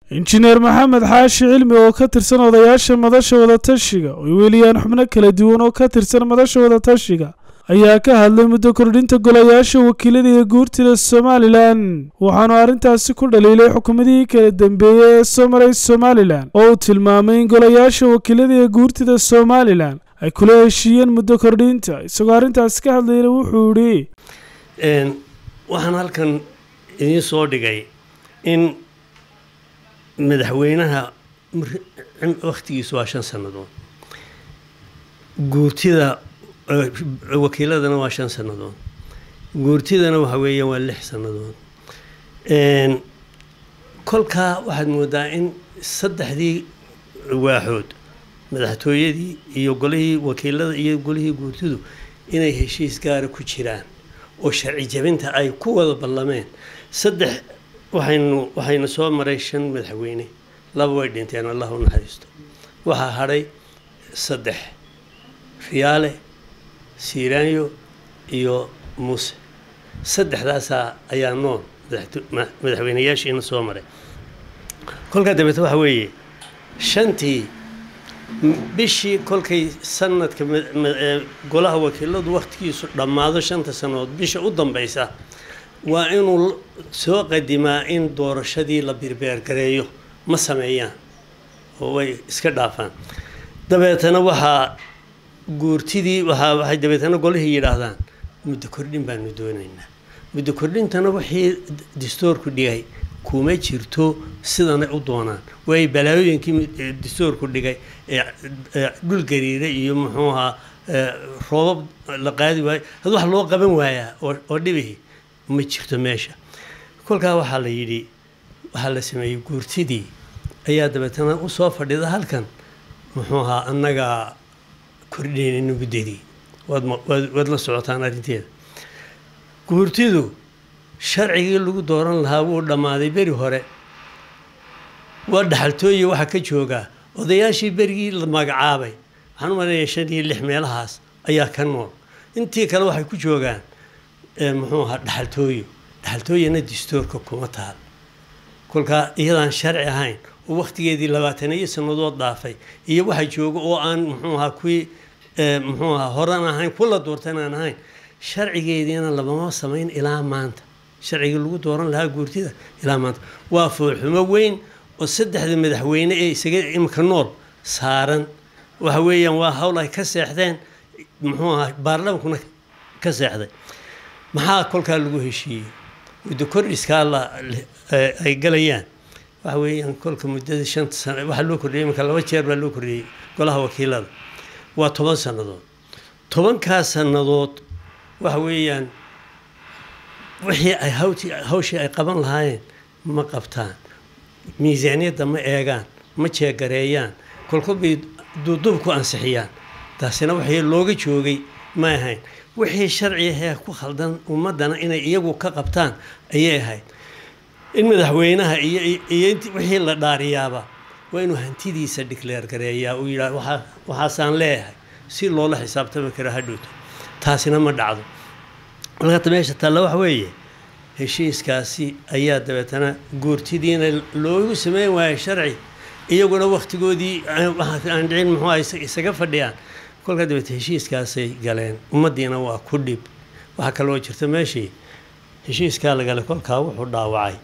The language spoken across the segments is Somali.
injineer maxamed xaashi cilmi oo ka tirsan odayaasha madasha wadatashiga oo weliyaan xubno kala duwan oo ka tirsan madasha wadatashiga ayaa ka hadlay muddo kordhinta golayaasha wakiilada iyo guurtida somalilan waxaanu arrintaasi ku dhaliilay xukuumadihii kala dambeeyey ee soo maray somalilan oo uu tilmaamay in golayaasha wakiilada iyo guurtida somalilan ay kula heshiiyeen muddo kordhinta isagoo arrintaasi ka hadlayna wuxuu idhi waxaan halkan idiin soo dhigay in madaxweynaha wakhtigiisu waa shan sannadood guurtida wakiiladana waa shan sannadood guurtidana waxa weeyaan waa lix sannadood kolkaa waxaad moodaa in saddexdii waaxood madaxtooyadii iyo golihii wakiilada iyo golihii guurtidu inay heshiis gaara ku jiraan oo sharci jabinta ay ku wada ballameen saddex waxaynu waxayna soo maray shan madaxweyne laba way dhinteen allah u naxariisto waxaa hadhay saddex riyaale siiraanyo iyo muuse saddexdaasaa ayaa nool madaxweyneyaashiina soo maray kolkaa dabeete waxa weeye shantii bishii kolkay sanadka golaha wakiiladu wakhtigiisu dhammaado shanta sannadood bisha u dambaysa waa inuu soo qadimaa in doorashadii la birbeergareeyo ma sameeyaan oo way iska dhaafaan dabeetana waxaa guurtidii waaa waxay dabeetana golihii yidhaahdaan muddo kordhin baanu doonaynaa muddo kordhintana wixii dastoorku dhigay kuma jirto sidanay u doonaan waay balaayooyinkii dastoorku dhigay ee dhul gariira iyo muxuu ahaa roobab la qaadi waayo had wax loo qaban waayaa oo dhibihi ma jirto meesha kolkaa waxaa la yidhi waxaa la sameeyey guurtidii ayaa dabeetana usoo fadhida halkan muxuu ahaa annagaa kordhinayna muddadii waad la socotaan arrinteeda guurtidu sharcigii lagu dooran lahaa wuu dhammaaday beri hore waa dhaxaltooye waxaa ka joogaa odayaashii berigii la magacaabay waxaan u maleeyaa shan iyo lix meelahaas ayaa ka nool intii kale waxay ku joogaan muxuu ahaa dhaxaltooyo dhaxaltooyana dastoorka kuma taal kolkaa iyadaan sharci ahayn oo wakhtigeedii labaataniyo sannadood dhaafay iyo waxa jooga oo aan muxuu ahaa kuwii muxuu ahaa horan ahayn kula doortan aan ahayn sharcigeediina lamama samayn ilaa maanta sharcigii lagu dooran lahaa guurtida ilaa maanta waa foolxumo weyn oo saddexda madaxweyne ee isaga imika nool saaran waxa weeyaan waa hawl ay ka seexdeen muxuu ahaa baarlamankuna ka seexday maxaa kolkaa lagu heshiiyey muddo kordhiskaa la ay galayaan waxa weeyaan kolka muddada shanta sano waxaa loo kordhiyey iminka laba jeer baa loo kordhiyey golaha wakiilada waa toban sannadood tobankaa sannadood waxa weeyaan wixii ay hawti hawshii ay qaban lahaayeen ma qabtaan miisaaniyadda ma eegaan ma jeegareeyaan kolkol bay duuduub ku ansixiyaan taasina waxii looga joogay ma ahayn wixii sharci ahee ku khaldan ummaddana inay iyagu ka qabtaan ayay ahayd in madaxweynaha iyo iyo wixii la dhaariyaaba waa inuu hantidiisa dhicleer gareeyaa uu yidhaah waaa waxaasaan leeyahay si loola xisaabtami karo hadhowto taasina ma dhacdo markaata meesha taalla waxa weeye heshiiskaasi ayaa dabeetana guurtidiina loogu sameyn waayay sharci iyaguna wakhtigoodii aan dhicin muxuu isaga fadhiyaan kolkaa dabeete heshiiskaasay galeen ummaddiina waa ku dhib waxaa kaloo jirta meeshii heshiiskaa la galay kolkaa wuxuu dhaawacay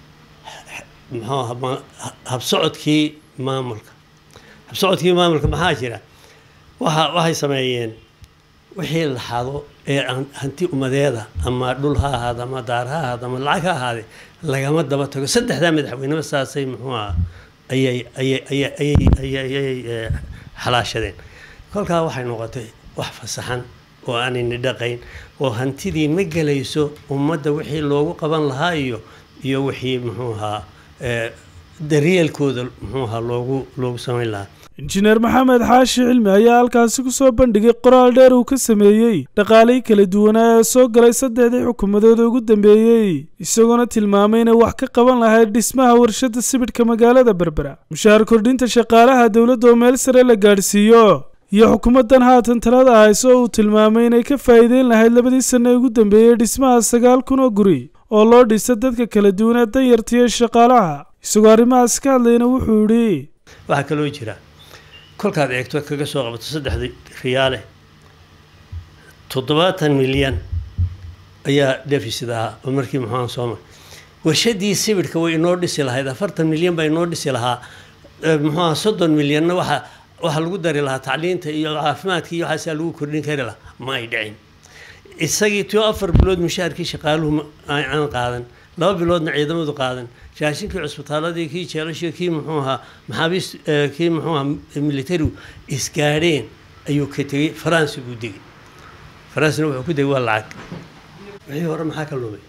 muxuu habsocodkii maamulka habsocodkii maamulka maxaa jira waxa waxay sameeyeen wixii la xado ee hanti umadeeda ama dhul ha ahaada ama daar ha ahaada ama lacag ha ahaade lagama daba tago saddexdaa madaxweyneba saasay muxuu aha ayay ayay ayay ayay ayay xalaashadeen kolkaa waxay noqotay wax fasaxan oo aanayna dhaqayn oo hantidii ma gelayso ummadda wixii loogu qaban lahaa iyo iyo wixii muxuu ahaa daryeelkooda muxuu ahaa loogu loogu samayn lahaa injineer maxamed xaashi cilmi ayaa halkaasi kusoo bandhigay qoraal dheer uu ka sameeyey dhaqaalihii kala duwanaa ee soo galay saddexdii xukuumadooda ugu dambeeyey isagoona tilmaamay inay wax ka qaban lahayd dhismaha warshadda sibidhka magaalada berbera mushaar kordhinta shaqaalaha dowladda oo meel sare la gaadhsiiyo iyo xukuumaddan haatan talada hayso uu tilmaamay inay ka faa'iideyn lahayd labadii sanno ee ugu dambeeyey dhismaha sagaal kun oo guri oo loo dhisa dadka kala duwan ee danyarta iyo shaqaalaha isagoo arrimahaas ka hadlayna wuxuu yidhi waxaa kaloo jira kolkaad eegto kaga soo qabato saddexda riyaale toddobaatan milyan ayaa deficit ahaa oo markii muxuuha soo maray warshadii sibidhka way inoo dhisi lahayd afartan milyan baa inoo dhisi lahaa muxuuha soddon milyanna waxa waxaa lagu dari lahaa tacliinta iyo caafimaadka iyo waxaasaa lagu kordhin kari lahaa ma ay dhicin isagii tio afar bilood mushaharkii shaqaaluhu aan qaadan laba biloodna ciidamadu qaadan raashinkii cusbitaaladii kii jeelashii kii muxuu ahaa maxaabiist kii muxuu ahaa militarigu isgaadheen ayuu ka tegey faransi buu degay faransina wuxuu ku degay waa lacag wixii hore maxaa ka lumay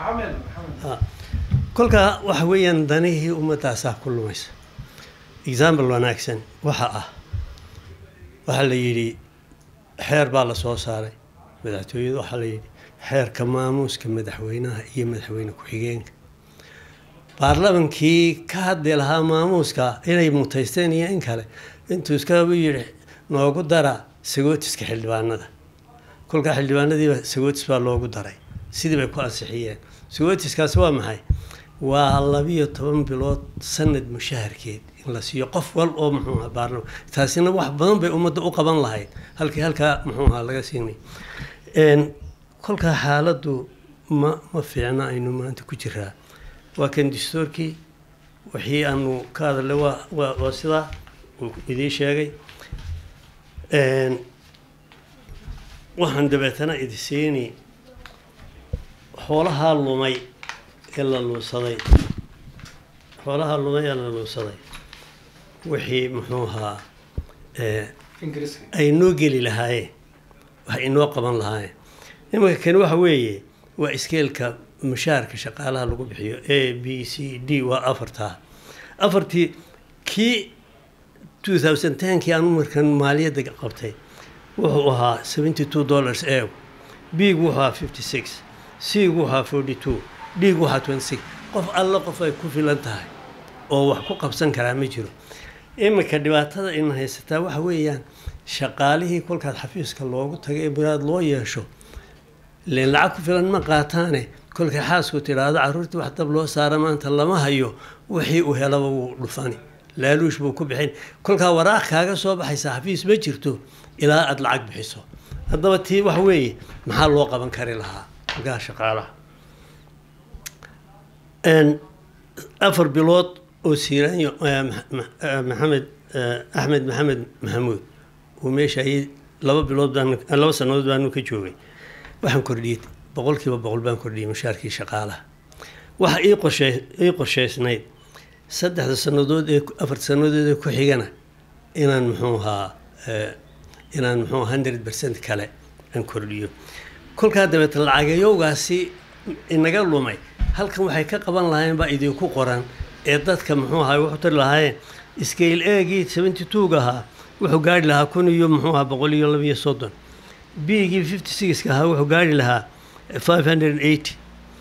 kolkaa waxa weeyaan danihii ummadaasaa ku lumaysa example wanaagsan waxa ah waxaa la yidhi xeer baa la soo saaray madaxtooyada waxaa la yidhi xeerka maamuuska madaxweynaha iyo madaxweyne ku-xigeenka baarlamankii ka hadli lahaa maamuuska inay mutaysteen iyo in kale intuu iskabu yidhi noogu dara sagootiska xildhibaanada kolkaa xildhibaanadiiba sagootis baa loogu daray sidii bay ku ansixiyeen sagootiskaasi waa maxay waa labiyo toban bilood sanad mushaharkeed in la siiyo qof wal oo muxuu ahaa baarlama taasina wax badan bay ummadda u qaban lahayd halkii halkaa muxuu ahaa laga siinay kolkaa xaaladdu ma ma fiicna aynu maanta ku jiraa waa kan dastuurkii wixii aanu ka hadalay waa waa waa sidaa uu idiin sheegay waxaan dabeetana idi siini xoolahaa lumay ee la luusaday xoolahaa lumay ee la luusaday wixii muxuu ahaa ay noo geli lahaayeen wax inoo qaban lahaayeen imanka kani waxa weeye waa iskeelka mushaharka shaqaalaha lagu bixiyo a b c d waa afartaa afartii kii two thousand tenkii aan markan maaliyadda qabtay wuxuu ahaa seventy two dollars e big wuxuu ahaa fifty six cig wuxuu ahaa forty two dig wuxuu ahaa twenty six qof alla qof ay ku filan tahay oo wax ku qabsan karaa ma jiro iminka dhibaatada ina haysataa waxa weeyaan shaqaalihii kolkaad xafiiska loogu tagay ee biraad loo yeesho len lacag ku filan ma qaataane kolkay xaasku tidhaahdo carruurtii wax dab loo saara maanta lama hayo wixii uu helaba wuu dhufani laaluush buu ku bixin kolkaa waraaq kaaga soo baxaysa xafiis ma jirto ilaa aada lacag bixiso haddaba tii wax weeye maxaa loo qaban kari lahaa kolkaa shaqaalaha afar bilood oo siiraanyo maxamed axmed maxamed maxamuud uu meeshaayey laba bilood baan laba sannadood baanu ka joogay waxaan kordhiyey boqol kiiba boqol baan kordhiyey mushaarkii shaqaalaha waxa ii qorshee ii qorshaysnayd saddexda sannadood ee afar sannadood ee ku xigana inaan muxuu ahaa inaan muxuu hundred percent kale aan kordhiyo kolkaa dabeeta lacagayowgaasi inaga lumay halkan waxay ka qaban lahaayeen baa idinku qoran ee dadka muxuu ahaa wuxuu tari lahaayeen scale eegii seventy two-ga ahaa wuxuu gaari lahaa kun iyo muxuu ahaa boqol iyo labiyo soddon bigii fifty sixka ahaa wuxuu gaari lahaa five hundred eighty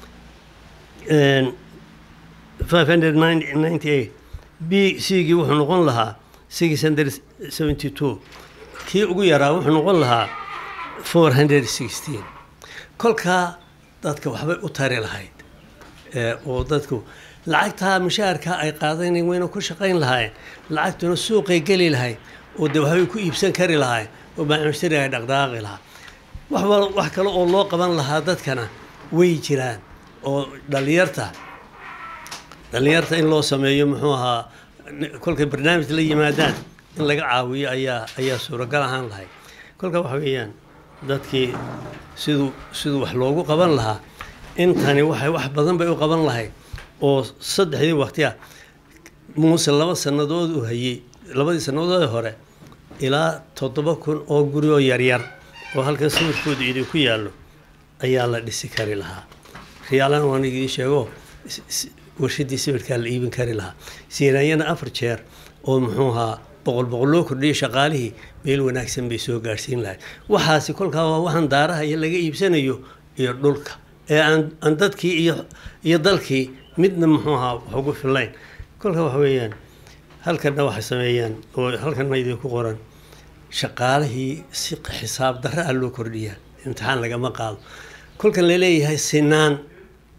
five hundred ninety eight b cgii wuxuu noqon lahaa six hundred seventy two kii ugu yaraa wuxuu noqon lahaa four hundred sixteen kolkaa dadka waxbay u tari lahayd oo dadku lacagtaa mushaharkaa ay qaadanayn wayna ku shaqayn lahaayeen lacagtuna suuqay geli lahayd oo de waxbay ku iibsan kari lahaayeen oo baamushtari ay dhaqdhaaqi lahaa wax wax kale oo loo qaban lahaa dadkana way jiraan oo dhalinyarta dhalinyarta in loo sameeyo muxuu ahaa kolkay barnaamij la yimaadaan in laga caawiyo ayaa ayaa suuragal ahaan lahayd kolka waxa weeyaan dadkii siduu siduu wax loogu qaban lahaa intani waxay wax badan bay u qaban lahayd oo saddexdii waqti ah muuse laba sannadood uu hayey labadii sannadood hore ilaa toddoba kun oo guri oo yaryar oo halkan sawirkooda idinku yaallo ayaa la dhisi kari lahaa riyaalan waan idiin sheego warshadii sawirkaa la iibin kari lahaa siiraanyana afar jeer oo muxuu ahaa boqol boqol loo kordhiyay shaqaalihii meel wanaagsan bay soo gaadhsiin lahayd waxaasi kolkaa waa waxaan daaraha iyo laga iibsanayo iyo dhulka ee aan aan dadkii iyo iyo dalkii midna muxuu ahaa wax ugu fillayn kolka waxa weeyaan halkanna waxay sameeyaan oo halkanna idinku qoran shaqaalihii si xisaab darra ah loo kordhiyaa imtixaan lagama qaado kolkan laleeyahay sinaan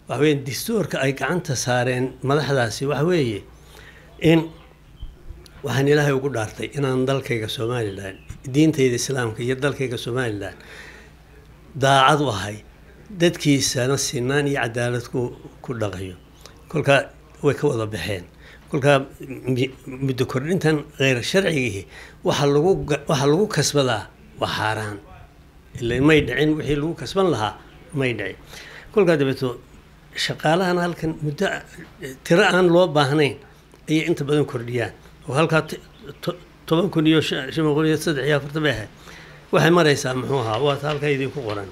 waxa weeye dastuurka ay gacanta saareen madaxdaasi waxa weeye in waxaan ilaahay ugu dhaartay inaan dalkayga somalilan diintayda islaamka iyo dalkayga somalilan daacad u ahay dadkiisana sinaan iyo cadaalad ku ku dhaqayo kolkaa way ka wada baxeen kolkaa muddo kordhintan kheyr sharcigii waxa lagu waxaa lagu kasbadaa waa xaaraan ila may dhicin wixii lagu kasban lahaa may dhicin kolkaa dabeeto shaqaalahan halkan muddo tiro aan loo baahnayn ayay inta badan kordhiyaan oo halkaa toban kun iyo shan boqol iyo saddex iyo afartan bay ahayd waxay maraysaa muxuu ahaa waata halkaa idinku qoran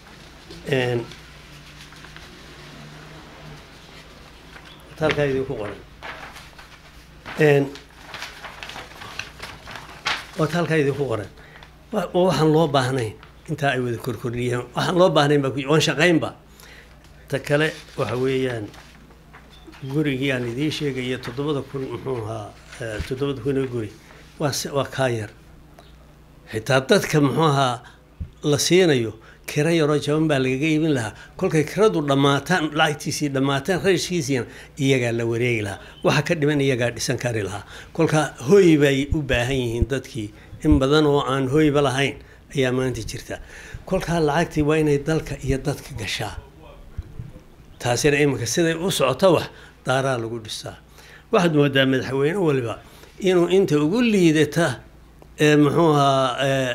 waata halkaa idinku qoran waata halkaa idinku qoran oo waxaan loo baahnayn intaa ay wada korkordhiyaan waxaan loo baahnayn baa oon shaqaynba ta kale waxa weeyaan gurigii aan idiin sheegaya toddobada kun muxuu ahaa toddobada kun oo guri waa waa kaa yar xitaa dadka muxuu ahaa la siinayo kiro yaroo jaban baa lagaga iibin lahaa kolkay kiradu dhammaataan lacagtiisii dhammaataan rayskiisiina iyagaa la wareegi lahaa waxa ka dhiman iyagaa dhisan kari lahaa kolkaa hoy bay u baahan yihiin dadkii in badan oo aan hoyba lahayn ayaa maanta jirta kolkaa lacagtii waa inay dalka iyo dadka gashaa taasina iminka siday u socoto wax daaraa lagu dhisaa waxaad moodaa madaxweyne waliba inuu inta ugu liidata ee muxuu ahaa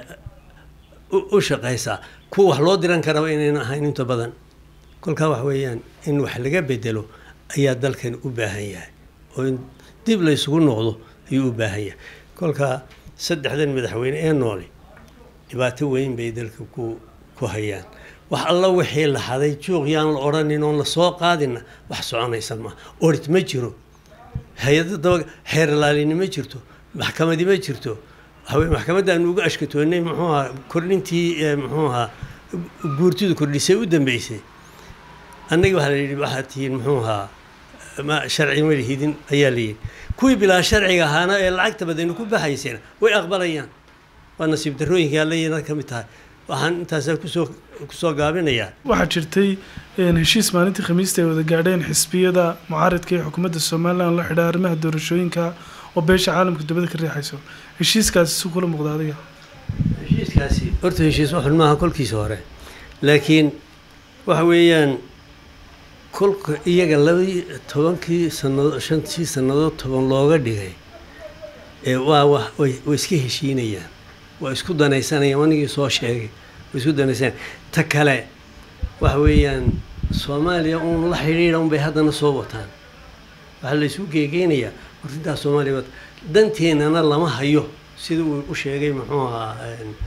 u shaqaysaa kuwa wax loo diran karaba inayna ahayn inta badan kolkaa wax weeyaan in wax laga bedelo ayaa dalkan u baahan yahay oo in dib laysugu noqdo ayuu u baahan yahay kolkaa saddexdan madaxweyne ee nooli dhibaato weyn bay dalka ku ku hayaan wax alla wixii la haday juuq yaan la odhanin oon la soo qaadina wax soconaysa maaha orit ma jiro hay-ada daba xeer ilaalini ma jirto maxkamadi ma jirto waxaweye maxkamaddaanu uga ashkatoonay muxuu ahaa kordhintii muxuu ahaa guurtidu kordhisay u dambeysay annagii waxaa la yidhi waxaad tihiin muxuu ahaa ma sharci ma lihidin ayaa la yidhi kuwii bilaa sharciga ahaana ee lacagta badani ku baxayseen way aqbalayaan waa nasiib darrooyinkai allayna ka mid tahay waxaan intaasaa kusoo kusoo gaabinayaa waxaa jirtay heshiis maalintii khamiista ay wada gaadheen xisbiyada mucaaridka ee xukuumadda somalilan la xidha arrimaha doorashooyinka oo beesha caalamka dibadda ka riixayso heshiiskaasi si kula muuqda adiga heshiiskaasi horta heshiis waxun maaha kolkiisa hore laakiin waxa weeyaan kolka iyaga labadii tobankii sanado shantii sannadood toban looga dhigay ee waa wa way way iska heshiinayaan waa isku danaysanayaan anigii soo sheegay way isku danaysanayaan ta kale waxa weeyaan soomaaliya uun la xidhiidha un bay haddana soo wataan waxaa la isu geegeynayaa hortintaas soomaaliya wata danteennana lama hayo sida uu u sheegay muxuu ahaa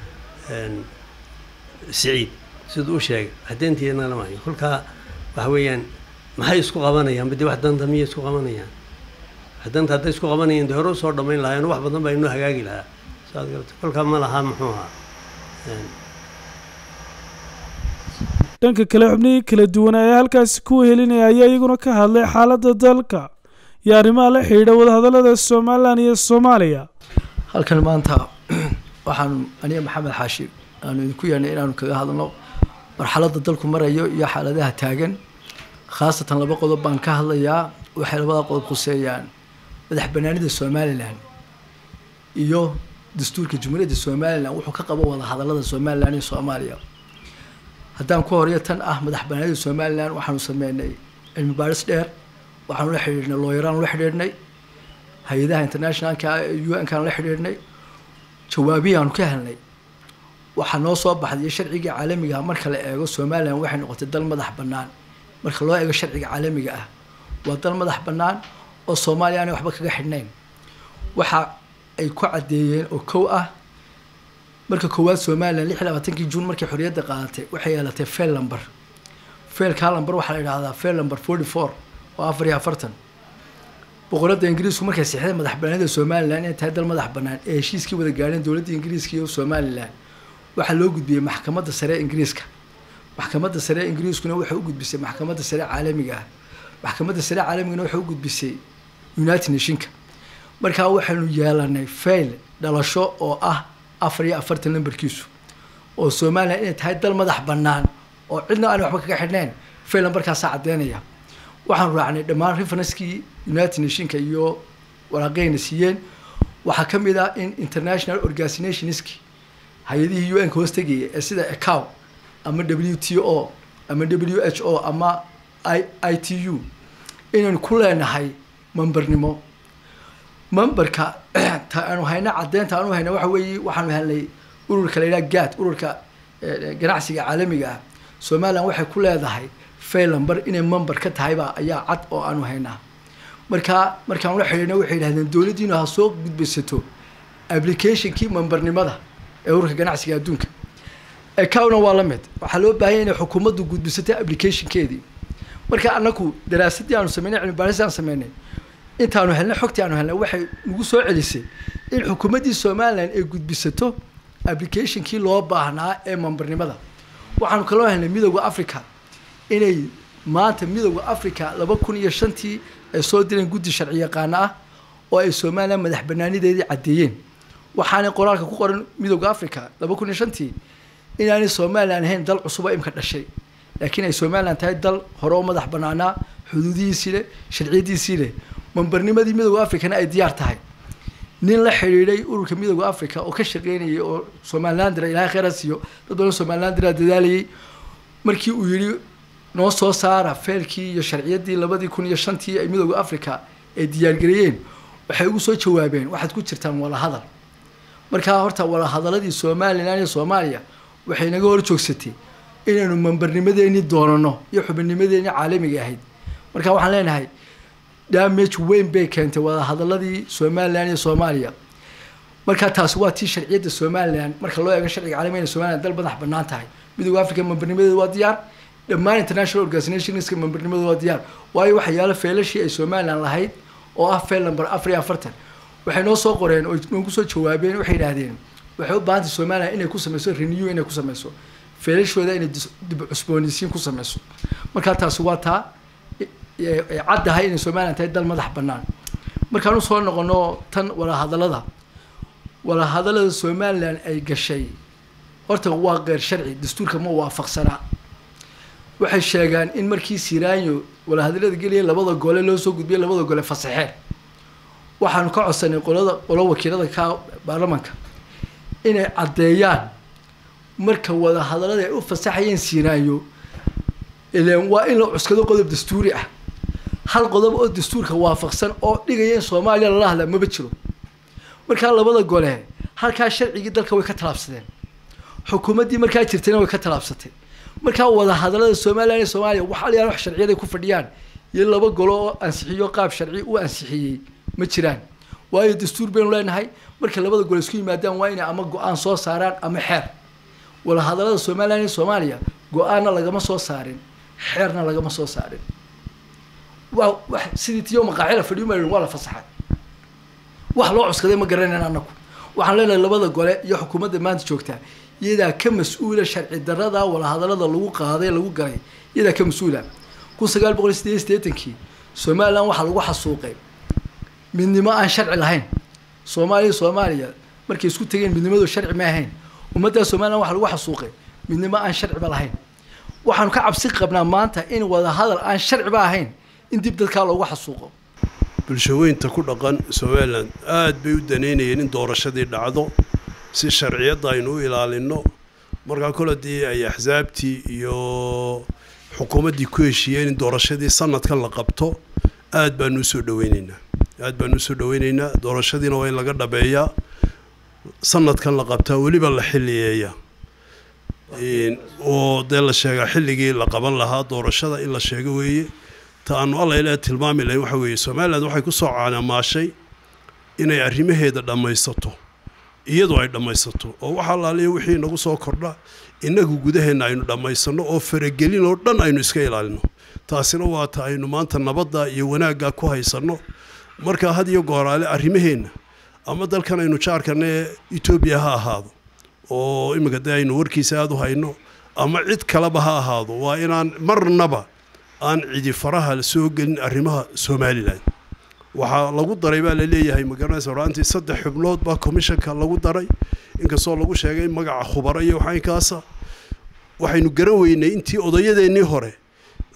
siciid siduu u sheegay wax danteennana lama hayo kolkaa waxa weeyaan maxay isku qabanayaan badi wax danta miyay isku qabanayaan wax danta hadday isku qabanayaan dee hore usoo dhammayn lahaayeen wax badan baa inoo hagaagi lahaa saad garata kolkaa ma lahaa muxuu ahaa dhanka kale xubnihii kala duwanaa ee halkaasi ku wehelinaya ayaa iyaguna ka hadlay xaaladda dalka iyo arrimaha la xidhiidha wadahadallada somalilan iyo soomaaliya halkan maanta waxaan aniga maxamed xaashi aanu idinku yeernay inaanu kaga hadalno marxaladda dalku marayo iyo xaaladaha taagan khaasatan laba qodob baan ka hadlayaa waxay labada qodob khuseeyaan madax banaanida somalilan iyo dastuurka jumhuuriyadda somalilan wuxuu ka qabo wada hadallada somalilan iyo soomaaliya haddaan ku horeyo tan ah madax banaanida somalilan waxaanu sameynay cilmi baaris dheer waxaanu la xidhiidhnay looyaraan la xidhiidhnay hay-adaha internationalka u n kaan la xidhiidhnay jawaabihii aanu ka helnay waxaa noo soo baxday sharciga caalamiga ah marka la eego somalilan waxay noqotay dal madax bannaan marka loo eego sharciga caalamiga ah waa dal madax bannaan oo soomaaliya aanay waxba kaga xidhnayn waxa ay ku caddeeyeen oo kow ah marka koowaad somalilan lix iyo labaatankii juun markay xorriyadda qaadatay waxay yeelatay fail number failkaa number waxaa la yidhahdaa fail number forty four oo afar iyo afartan boqoradda ingiriisku markay sixday madax banaanida somalilan inay tahay dal madax bannaan ee heshiiskii wada gaadheen dowladda ingiriiska iyo somalilan waxaa loo gudbiyey maxkamadda sare ee ingiriiska maxkamadda sare ee ingiriiskuna waxay u gudbisay maxkamadda sare caalamiga ah maxkamadda sare caalamigana waxay u gudbisay united nationka markaa waxaynu yeelanay fail dhalasho oo ah afar iyo afartan lambarkiisu oo somalilan inay tahay dal madax bannaan oo cidna aan waxba kaga xidhnayn fail numberkaasaa caddeynaya waxaan raacnay dhammaan referencekii united nationka iyo waraaqeyna siiyeen waxaa ka mid ah in international organizationski hay-adihii u n ka hoos tegaya ee sida ecow ama w t o ama w h o ama i i t u inaynu ku leenahay membarnimo memberka ta aanu hayna caddeynta aanu hayna waxa weeye waxaanu helnay ururka la yidhaha gad ururka ganacsiga caalamiga ah somalilan waxay ku leedahay faylamber inay member ka tahayba ayaa cad oo aanu haynaa markaa markaan la xidhiidna waxay yidhahdeen dowladdiinu ha soo gudbaysato applicationkii membernimada ee ururka ganacsiga adduunka ecowna waa la mid waxaa loo baahanya inay xukuumaddu gudbisato applicationkeedii marka anaku daraasadii aanu sameynay cilmi baaris aan sameynay intaanu helnay xogtii aanu helnay waxay nagu soo celisay in xukuumaddii somalilan ay gudbisato applicationkii loo baahnaa ee membernimada waxaanu kaloo helnay midooda africa inay maanta midooda africa laba kun iyo shantii ay soo direen guddi sharci yaqaano ah oo ay somalilan madax banaanideedii caddeeyeen waxaanay qoraalka ku qoran midooda africa laba kun iyo shantii inaanay somalilan ahayn dal cusubo imka dhashay laakiin ay somalilan tahay dal hore oo madax banaanaa xuduudihiisii leh sharciyadiisii leh membernimadii midooda africana ay diyaar tahay nin la xidhiidhay ururka midooda africa oo ka shaqeynayay oo somalilandra ilahay kheyra siiyo dad badan somalilandra dadaalayay markii uu yidhi noo soo saara feelkii iyo sharciyadii labadii kun iyo shantii ay midooda africa ay diyaargareeyeen waxay ugu soo jawaabeen waxaad ku jirtaan walahadal markaa horta walahadaladii somalilan iyo soomaaliya waxay naga hor joogsatay inaynu membernimadeeni doonano iyo xubinnimadeeni caalamiga ahayd marka waxaan leenahay damage weyn bay keentay wadahadaladii somalilan iyo soomaaliya marka taasi waa tii sharciyadda somalilan marka loo eego sharciga caalamiga inay somalilan dal madax banaan tahay midooda africa membernimadeeda waa diyaar dhammaan international organizationska membernimadooda waa diyaar waayo waxa yaalo feelashii ay somalilan lahayd oo ah feel number afar iyo afartan waxay noo soo qoreen oo noogu soo jawaabeen waxay yidhaahdeen waxay u baahantay somalilan inay ku sameyso renew inay ku sameyso feelashooda inay dib cusboonaysiin ku sameyso markaa taasi waa taa caddahay inay somalilan tahay dal madax bannaan markaan usoo noqono tan walahadalada walahadalada somalilan ay gashay horta waa qeyr sharci dastuurka ma waafaqsanaa waxay sheegaan in markii siraanyo walahadalada gelaya labada gole loo soo gudbiyay labada gole fasaxeen waxaanu ka codsanay qolada qolo wakiilada ka baarlamanka inay caddeeyaan marka wadahadalada ay u fasaxayeen siraanyo ilan waa in la cuskado qodob dastuuri ah hal qodob oo dastuurka waafaqsan oo dhigaya in soomaaliya lala hadlaa maba jiro markaa labada gole halkaa sharcigii dalka way ka tallaabsadeen xukuumaddii markaa jirtayna way ka tallaabsatay markaa wadahadalada somalilan iyo soomaaliya waxaa layaala wax sharciyaday ku fadhiyaan iyo laba golo oo ansixiyo qaab sharci u ansixiyey ma jiraan waayo dastuur baynu leenahay marka labada gole isku yimaadaan waa inay ama go-aan soo saaraan ama xeer wadahadalada somalilan iyo soomaaliya go-aanna lagama soo saarin xeerna lagama soo saarin waa wax sidii tiyo maqaacila fadhiyo ma waa la fasaxay wax loo cuskaday ma garanayn anaku waxaan leenahay labada gole iyo xukuumadda maanta joogtaa iyadaa ka mas-uula sharci darada walahadalada lagu qaaday lagu galay iyadaa ka mas-uula kun sagaal boqol sideed iyo siddeetankii somalilan waxaa lagu xasuuqay midnimo aan sharci lahayn soomaaliya soomaaliya markay isku tegeen midnimadu sharci ma ahayn ummaddaa somalilan waxaa lagu xasuuqay midnimo aan sharciba lahayn waxaanu ka cabsi qabnaa maanta in wadahadal aan sharciba ahayn in dib dadkaa loogu xasuuqo bulshaweynta ku dhaqan somalilan aada bay u daneynayeen in doorashadii dhacdo si sharciyadda aynu u ilaalinno markaa kole dii ay axsaabtii iyo xukuumaddii ku heshiiyeen in doorashadii sanadkan la qabto aada baanu usoo dhaweyneynaa aada baanu usoo dhaweyneynaa doorashadiina waa in laga dhabeeyaa sanadkan la qabtaa weliba la xilliyeeya oo dee la sheegaa xilligii la qaban lahaa doorashada in la sheego weeye ta aanu alla ilaa tilmaami lahayn waxa weeye somaliland waxay ku soo caanamaashay inay arrimaheeda dhammaysato iyadu ay dhammaysato oo waxa alaaliya wixii nagu soo kordha innagu gudaheenna aynu dhammaysanno oo faragelin oo dhan aynu iska ilaalino taasina waa ta aynu maanta nabadda iyo wanaagga ku haysanno marka had iyo gooraale arrimaheenna ama dalkan aynu jaarkana ee etoobiya ha ahaado oo iminka dee aynu warkiisa aada u hayno ama cid kaleba ha ahaado waa inaan marnaba aan cidi faraha soo gelin arrimaha somalilan waxaa lagu daray baa laleeyahay magaranaysa horaantii saddex xubnood baa commishanka lagu daray inkastoo lagu sheegay magaca khubaro iyo waxaynkaasa waxaynu garan weynay intii odayadeennii hore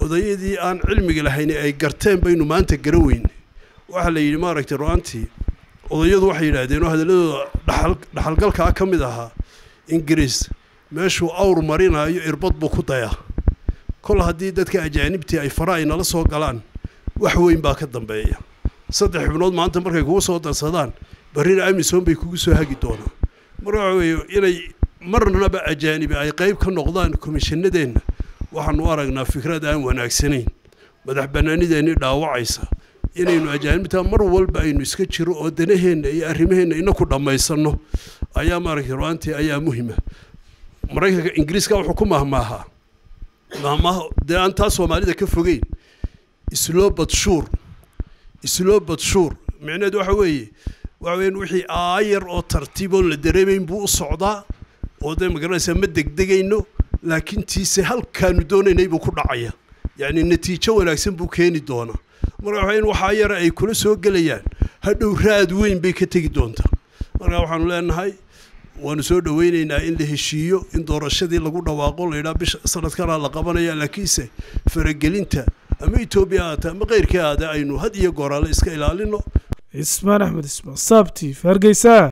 odayadii aan cilmiga lahayn ay garteen baynu maanta garan weyne waxaa la yidhi maaragtay ru-aantii odayadu waxay yidhaahdeen oo hadalladooda dhaxal dhaxalgalkaa ka mid ahaa ingiriis meeshuu awr marinaayo irbad buu ku dayaa kol haddii dadka ajaanibtii ay fara ay nala soo galaan wax weyn baa ka dambeeya saddex xubnood maanta markay kugu soo darsadaan barrina amisom bay kugu soo hagi doonaan marka waxa weeye inay marnaba ajaanibi ay qayb ka noqdaan komishanadeenna waxaanu u aragnaa fikrad aan wanaagsanayn madax bannaanideennii dhaawacaysa inaynu ajaanibta mar walba aynu iska jiro oo danaheenna iyo arrimaheenna inaku dhammaysanno ayaa maaragtay ru-aantii ayaa muhima maraykanka ingiriiska wuxuu ku mahmaahaa mahmaaha dee aan taa soomaalida ka fogeyn slow but sure slow but sure micnaheedu waxa weeye waxa weeyaan wixii aayar oo tartiiboon la dareemayn buu u socdaa oo dee magaranaysaa ma degdegayno laakiin tiise halkaanu doonaynay buu ku dhacaya yacni natiijo wanaagsan buu keeni doonaa marka waxa in waxaa yara ay kula soo gelayaan hadhow raad weyn bay ka tegi doontaa marka waxaanu leenahay waanu soo dhaweyneynaa in la heshiiyo in doorashadii lagu dhawaaqo la yidhaha bisha sanadkanaa la qabanaya laakiinse faragelinta ama etoobiya aata ama keyrkii aada aynu had iyo gooraale iska ilaalino cismaan axmed ismaan saabtiif hargeysa